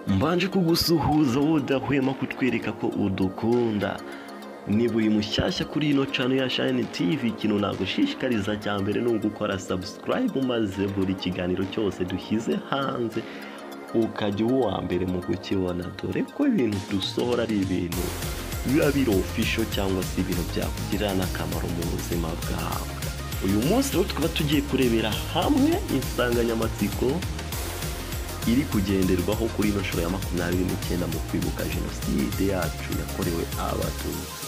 mbanje kugusuhuza wowe udahwema kutwereka ko udukunda niba uri mushyashya kuri ino cano ya shayini tivi ikintu nagushishikariza cya mbere ni ugukora sabusikarayibu maze buri kiganiro cyose dushyize hanze ukajya uba uwa mbere mu kukibona dore ko ibintu dusohora ari ibintu biba biri ofisho cyangwa se ibintu byakugirira n'akamaro mu buzima bwawe uyu munsi rero tukaba tugiye kurebera hamwe insanganyamatsiko iri kugenderwaho kuri ino nshuro ya makumyabiri n'icyenda mu kwibuka jenoside yacu yakorewe abatutsi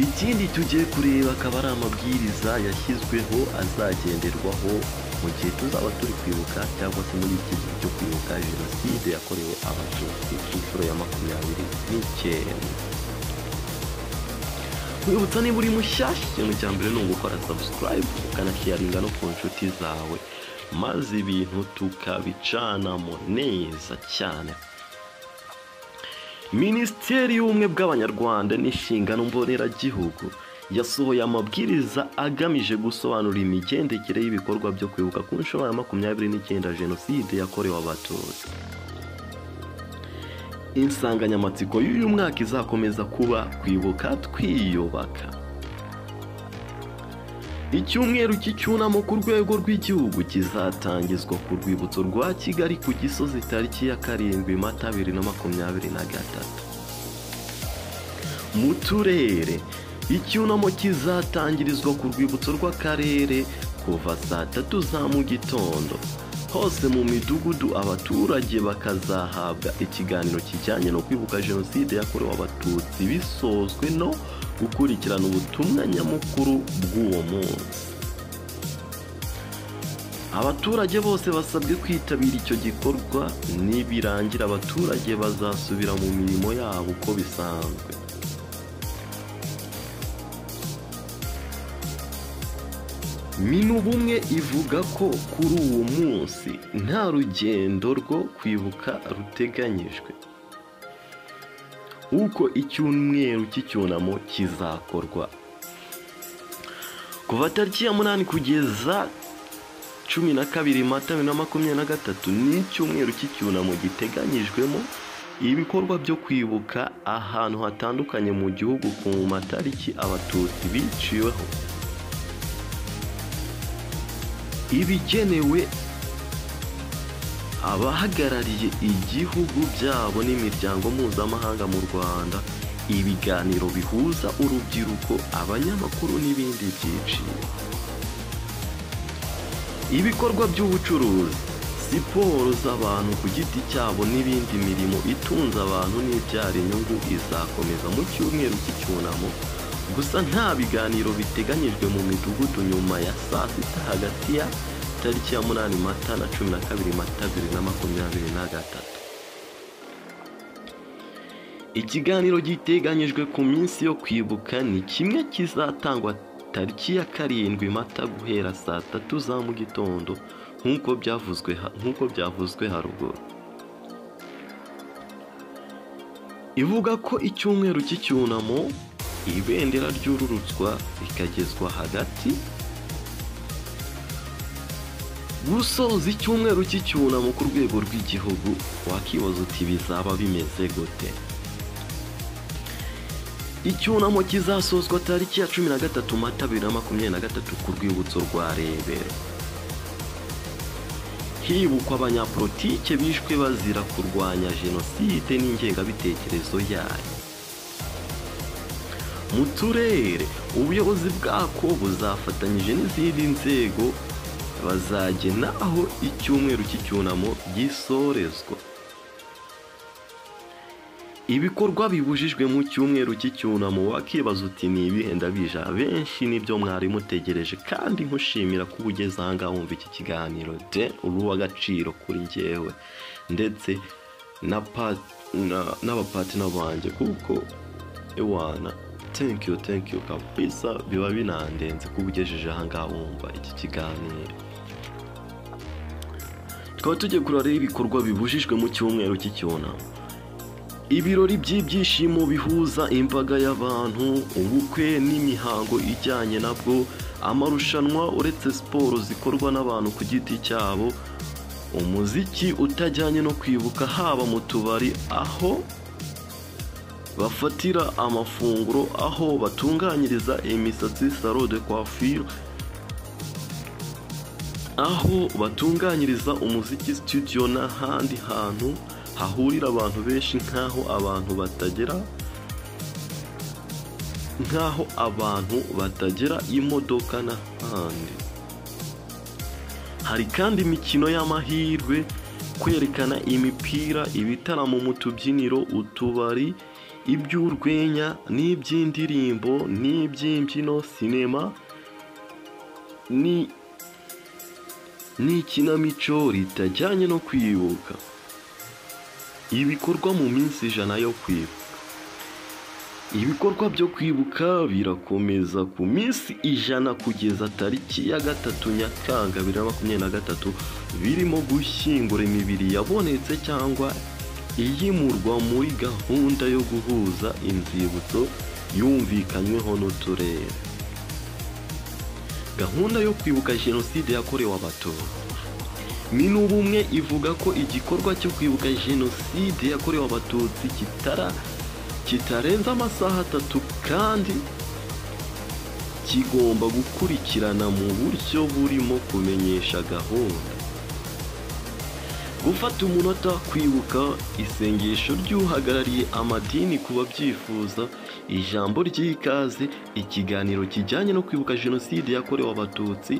ikindi tugiye kureba akaba ari amabwiriza yashyizweho azagenderwaho mu gihe tuzaba turi kwibuka cyangwa se muri iki gihe cyo kwibuka jenoside yakorewe abatutsi ku nshuro ya makumyabiri n'icyenda Kwibutsa niba uri mushyashya ikintu cya mbere ni ugukora sabusikarayibu ukanashiyaringa no ku nshuti zawe maze ibintu tukabicanamo neza cyane minisiteri y'ubumwe bw'abanyarwanda n'inshingano mboneragihugu yasohoye amabwiriza agamije gusobanura imigendekere y'ibikorwa byo kwibuka ku nshuro ya makumyabiri n'icyenda jenoside yakorewe abatutsi insanganyamatsiko y'uyu mwaka izakomeza kuba kwibuka twiyubaka icyumweru cy'icyunamo ku rwego rw'igihugu kizatangizwa ku rwibutso rwa kigali ku gisozi tariki ya karindwi mata bibiri na makumyabiri na gatatu mu turere icyunamo kizatangirizwa ku rwibutso rw'akarere kuva saa tatu za mu gitondo hose mu midugudu abaturage bakazahabwa ikiganiro kijyanye no kwibuka jenoside yakorewe abatutsi bisozwe no gukurikirana ubutumwa nyamukuru bw'uwo munsi abaturage bose basabwe kwitabira icyo gikorwa nibirangira abaturage bazasubira mu mirimo yabo uko bisanzwe minubumwe ivuga ko kuri uwo munsi nta rugendo rwo kwibuka ruteganyijwe uko icyumweru cy'icyunamo kizakorwa kuva tariki ya munani kugeza cumi na kabiri mata bibiri na makumyabiri na gatatu ni icyumweru cy'icyunamo giteganyijwemo ibikorwa byo kwibuka ahantu hatandukanye mu gihugu ku matariki abatutsi biciweho ibigenewe abahagarariye igihugu byabo n'imiryango mpuzamahanga mu rwanda ibiganiro bihuza urubyiruko abanyamakuru n'ibindi byiciro ibikorwa by'ubucuruzi siporo z'abantu ku giti cyabo n'ibindi mirimo itunze abantu n'ibyara inyungu izakomeza mu cyumweru cy'icyunamo gusa nta biganiro biteganyijwe mu midugudu nyuma ya saa sita hagati ya tariki ya munani mata na cumi na kabiri mata bibiri na makumyabiri na gatatu ikiganiro giteganyijwe ku minsi yo kwibuka ni kimwe kizatangwa tariki ya karindwi mata guhera saa tatu za mu gitondo nk'uko byavuzwe nk'uko byavuzwe haruguru ivuga ko icyumweru cy'icyunamo ibendera ryururutswa rikagezwa hagati gusoza icyumweru cy'icyunamo ku rwego rw'igihugu wakibaza uti bizaba bimeze gute icyunamo kizasozwa tariki ya cumi na gatatu mata bibiri na makumyabiri na gatatu ku rwibutso rwa rebero hibukwa abanyapolitike bishwe bazira kurwanya jenoside n'ingengabitekerezo yayo mu turere ubuyobozi bwako buzafatanyije n'izindi nzego bazagena aho icyumweru cy'icyunamo gisorezwa ibikorwa bibujijwe mu cyumweru cy'icyunamo wakibaza uti ni ibihe ndabije abenshi nibyo mwari mutegereje kandi nkushimira ko uba ugeze ahangaha wumva iki kiganiro de uri uw'agaciro kuri ngewe ndetse n'abapatina banjye kuko ewana tenkiyu tenkiyu kabisa biba binandenze kuba ugejeje ahangaha wumva iki kiganiro tukaba tugiye kureba ibikorwa bibujijwe mu cyumweru cy'icyunamo ibirori by'ibyishimo bihuza imbaga y'abantu ubukwe n'imihango ijyanye nabwo amarushanwa uretse siporo zikorwa n'abantu ku giti cyabo umuziki utajyanye no kwibuka haba mu tubari aho bafatira amafunguro aho batunganyiriza imisatsi salo de coiffure aho batunganyiriza umuziki studio n'ahandi hantu hahurira abantu benshi nk'aho abantu batagera nk'aho abantu batagera imodoka n'ahandi hari kandi imikino y'amahirwe kwerekana imipira ibitaramo mu tubyiniro utubari iby'urwenya n'iby'indirimbo n'iby'imbyino sinema ni n'ikinamico ritajyanye no kwibuka ibikorwa mu minsi ijana yo kwibuka ibikorwa byo kwibuka birakomeza ku minsi ijana kugeza tariki ya gatatu nyakanga bibiri na makumyabiri na gatatu birimo gushyingura imibiri yabonetse cyangwa iyimurwa muri gahunda yo guhuza inzibutso yumvikanyweho n'uturere gahunda yo kwibuka jenoside yakorewe abatutsi minubumwe ivuga ko igikorwa cyo kwibuka jenoside yakorewe abatutsi kitara kitarenze amasaha atatu kandi kigomba gukurikirana mu buryo burimo kumenyesha gahunda gufata umunota kwibuka isengesho ry'uhagarariye amadini ku babyifuza ijambo ry'ikaze ikiganiro kijyanye no kwibuka jenoside yakorewe abatutsi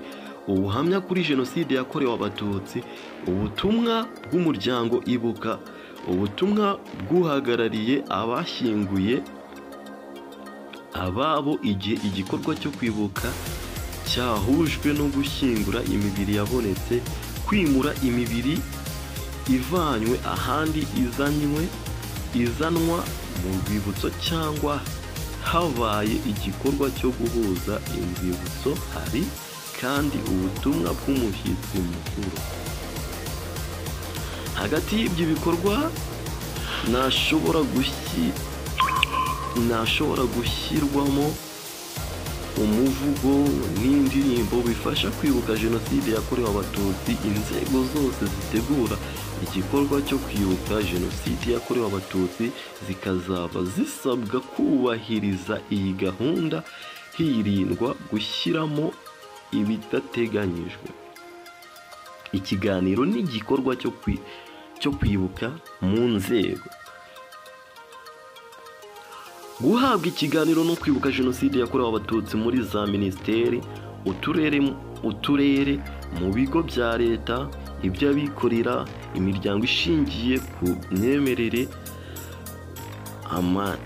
ubuhamya kuri jenoside yakorewe abatutsi ubutumwa bw'umuryango ibuka ubutumwa bw'uhagarariye abashyinguye ababo igihe igikorwa cyo kwibuka cyahujwe no gushyingura imibiri yabonetse kwimura imibiri ivanywe ahandi izanywe izanwa mu rwibutso cyangwa habaye igikorwa cyo guhuza inzibutso hari kandi ubutumwa bw'umushyitsi mukuru hagati y'ibyo bikorwa ntashobora gushyi- ntashobora gushyirwamo umuvugo n'indirimbo bifasha kwibuka jenoside yakorewe abatutsi inzego zose zitegura igikorwa cyo kwibuka jenoside yakorewe abatutsi zikazaba zisabwa kubahiriza iyi gahunda hirindwa gushyiramo ibidateganyijwe ikiganiro ni igikorwa cyo kwi- cyo kwibuka mu nzego guhabwa ikiganiro no kwibuka jenoside yakorewe abatutsi muri za minisiteri uturere uturere mu bigo bya leta iby'abikorera imiryango ishingiye ku myemerere ama-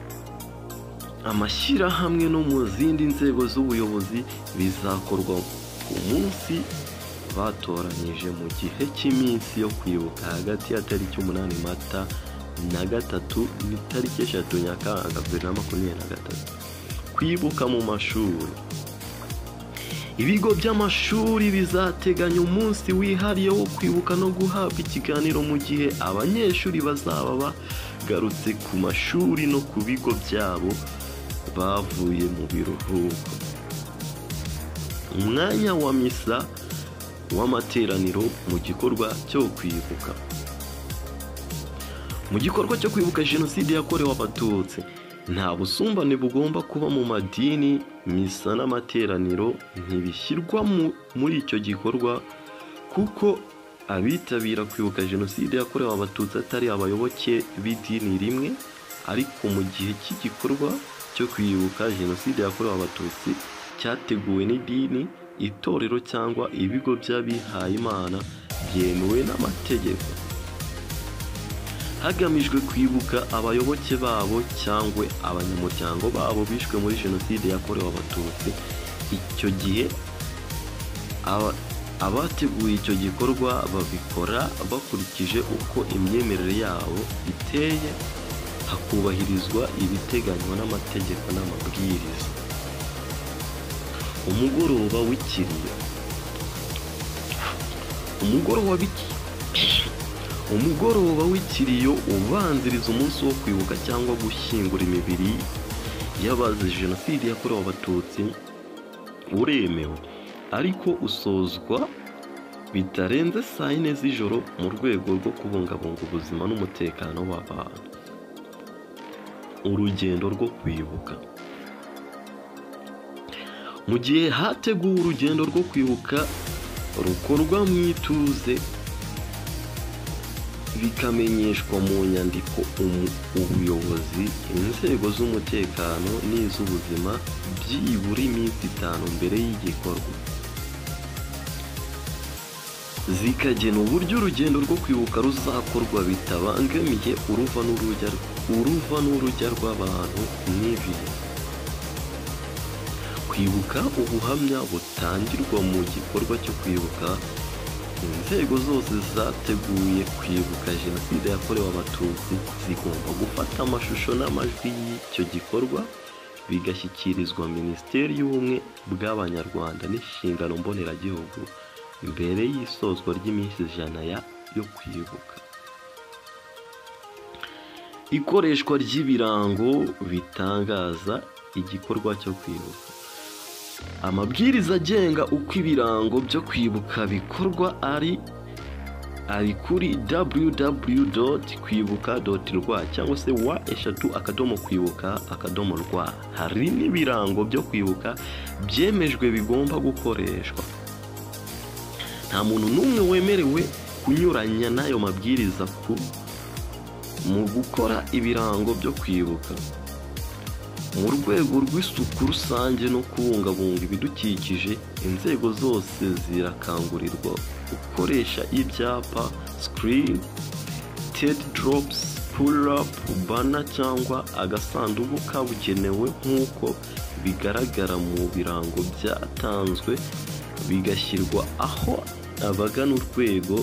amashyirahamwe no mu zindi nzego z'ubuyobozi bizakorwa ku munsi batoranyije mu gihe cy'iminsi yo kwibuka hagati ya tariki umunani mata na gatatu n'itariki eshatu nyakanga bibiri na makumyabiri na gatatu kwibuka mu mashuri ibigo by'amashuri bizateganya umunsi wihariye wo kwibuka no guhabwa ikiganiro mu gihe abanyeshuri bazaba bagarutse ku mashuri no ku bigo byabo bavuye mu biruhuko umwanya wa misa w'amateraniro mu gikorwa cyo kwibuka mu gikorwa cyo kwibuka jenoside yakorewe abatutsi nta busumbane bugomba kuba mu madini misa n'amateraniro ntibishyirwa mu- muri icyo gikorwa kuko abitabira kwibuka jenoside yakorewe abatutsi atari abayoboke b'idini rimwe ariko mu gihe cy'igikorwa cyo kwibuka jenoside yakorewe abatutsi cyateguwe n'idini itorero cyangwa ibigo by'abihayimana byemewe n'amategeko hagamijwe kwibuka abayoboke babo cyangwa abanyamuryango babo bishwe muri jenoside yakorewe abatutsi icyo gihe aba- abateguye icyo gikorwa babikora bakurikije uko imyemerere yabo iteye hakubahirizwa ibiteganywa n'amategeko n'amabwiriza umugoroba w'ikiriyo umugoroba w'iki- umugoroba w'ikiriyo ubanziriza umunsi wo kwibuka cyangwa gushyingura imibiri y'abazize jenoside yakorewe abatutsi uremewe ariko usozwa bitarenze saa yine z'ijoro mu rwego rwo kubungabunga ubuzima n'umutekano w'abantu urugendo rwo kwibuka mu gihe hateguwe urugendo rwo kwibuka rukorwa mu ituze bikamenyeshwa mu nyandiko umu- ubuyobozi inzego z'umutekano n'iz'ubuzima byibura iminsi itanu mbere y'igikorwa zikagena uburyo urugendo rwo kwibuka ruzakorwa bitabangamiye uruva n'urujya uruva n'urujya rw'abantu n'ibihe kwibuka ubuhamya butangirwa mu gikorwa cyo kwibuka inzego zose zateguye kwibuka jenoside yakorewe abatutsi zigomba gufata amashusho n'amajwi y'icyo gikorwa bigashyikirizwa minisiteri y'ubumwe bw'abanyarwanda n'inshingano mboneragihugu mbere y'isozwa ry'iminsi ijana ya- yo kwibuka ikoreshwa ry'ibirango bitangaza igikorwa cyo kwibuka amabwiriza agenga uko ibirango byo kwibuka bikorwa ari ari kuri www kwibuka rwa cyangwa se wa eshatu akadomo kwibuka akadomo rwa hari n'ibirango byo kwibuka byemejwe bigomba gukoreshwa nta muntu n'umwe wemerewe kunyuranya n'ayo mabwiriza ku mu gukora ibirango byo kwibuka mu rwego rw'isuku rusange no kubungabunga ibidukikije inzego zose zirakangurirwa gukoresha ibyapa sikirini tedi doropusi purapu bana cyangwa agasanduku kabugenewe nk'uko bigaragara mu birango byatanzwe bigashyirwa aho abagana urwego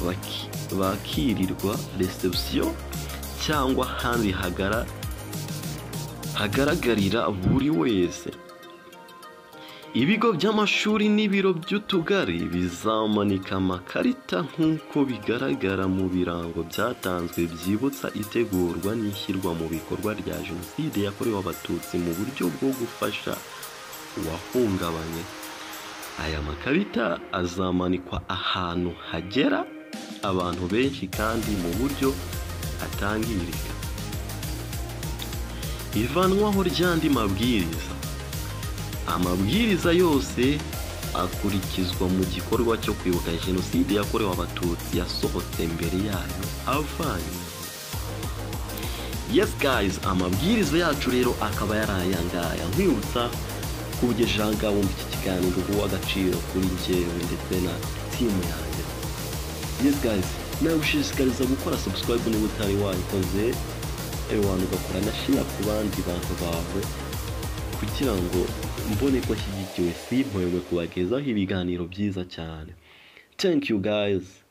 baki- bakirirwa resebusiyo cyangwa ahandi hagara hagaragarira buri wese ibigo by'amashuri n'ibiro by'utugari bizamanika amakarita nk'uko bigaragara mu birango byatanzwe byibutsa itegurwa n'ishyirwa mu bikorwa rya jenoside yakorewe abatutsi mu buryo bwo gufasha uwahungabanye aya makarita azamanikwa ahantu hagera abantu benshi kandi mu buryo atangirika ivanwaho ry'andi mabwiriza amabwiriza yose akurikizwa mu gikorwa cyo kwibuka jenoside yakorewe abatutsi yasohotse mbere yayo avanye yes guys amabwiriza yacu rero akaba yari aya ngaya nkwibutsa kugejejeho ngabumva iki kiganiro guha agaciro kuri njyewe ndetse na timu yanjye yes guys nagushishikariza gukora subscribe niba utari wayikoze abantu ugakora na shira ku bandi bantu bawe kugira ngo mbone ko ashyigikiwe simpoywe kubagezaho ibiganiro byiza cyane thank you guys